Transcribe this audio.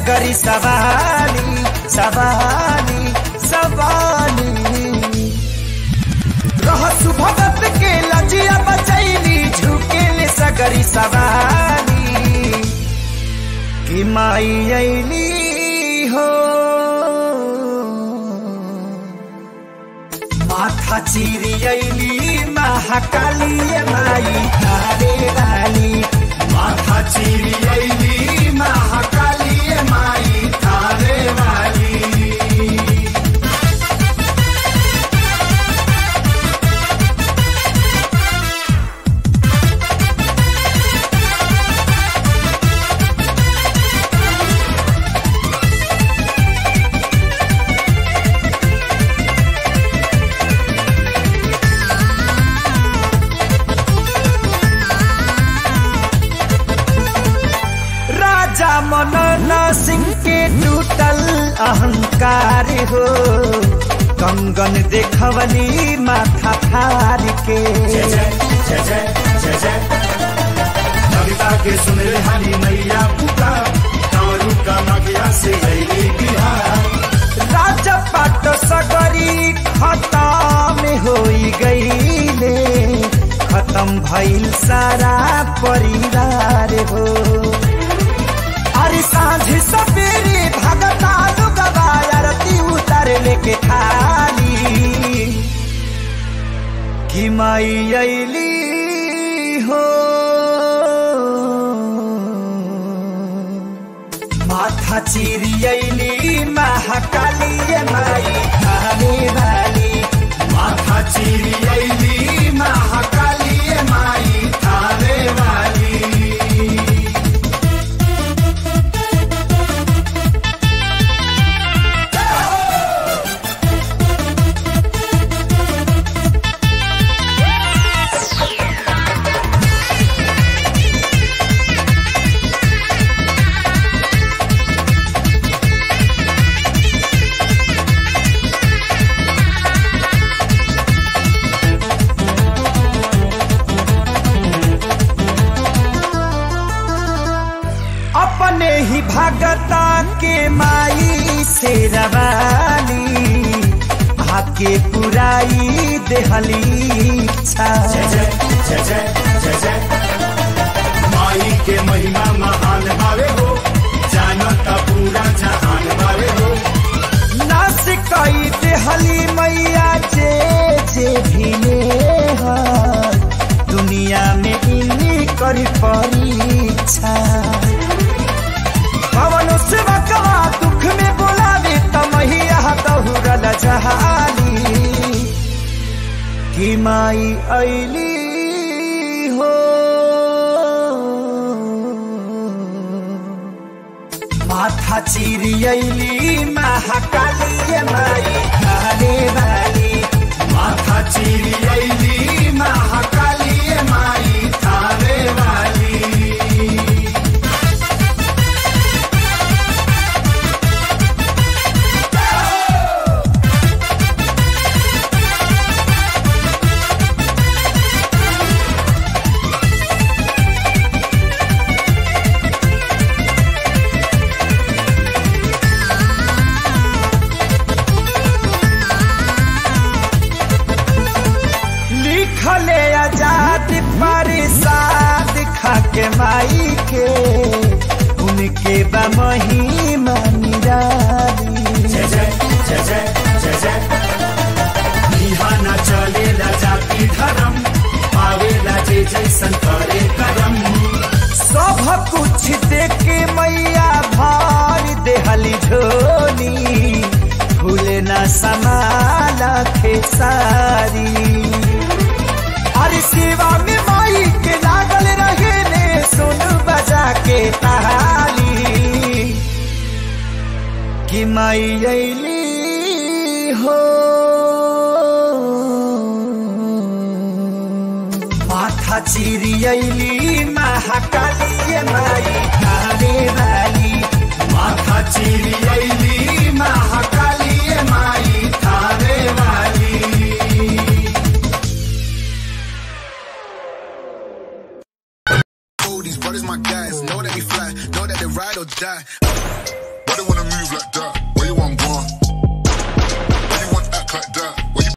सगरी सवाली सवाली सवाली रहसु भगत के लजिया बचैली झुकेले सगरी सवाली कि माई अली हो माथा चिरी अली महाकाली माई तारे रानी माथा चिरी अली महाकाली माई तारे वाली राजा मनन सिंह के टूटल अहंकार हो कंगन देखवली माथा फार के जय जय जय जय जय जय कविता के सुन रे हरी मैया पुकार कारू का मगिया से गई बिहार राजा पाट सगरी खत्म होई गईले खत्म भइल सारा परिवार हो अरे सांझ सवेरे भगता लुगवा आरती उतार लेके थाली कि माई अली हो माथा चिरी अली महाकाली माई थाने वाली माथा चीरी अली महाकाली माई थाने वाली अपने ही भगता के माई से रवानी आके पुराई देहली इच्छा जय जय जय जय जय जय माई के महिमा महान भावे हो जानता पूरा जहान भावे हो नास कई देहली मैया जे जे भी हर दुनिया में इन्हीं करी परीक्षा पवन सेवकवा दुख में बोलावे तमहिया दहुरल जहाली कि माई अली हो माथा चिरी अली महाकाली माई खाने वाली माथा चीरी अली महाकाली माई थाने वाली लिखले आजाद परिसाद खाके माई के उनके बा महिमा निराली जय जय जय जय जय जय यहाँ न चलेला जाति धर्म पावेला जे जैसन करे करम सब कुछ देके मैया भार देहली झोली फूले न समाला खेसारी अरे सेवा में माई के लागल रहे ने सुन बजा के ताली कि माई अली हो माथा चिरी अली महाकाली माई खाने वाली माथा चीरी अली महाकाली माई थाने वाली Oh, these brothers my guys. Know that we fly. Know that they ride or die. wanna move like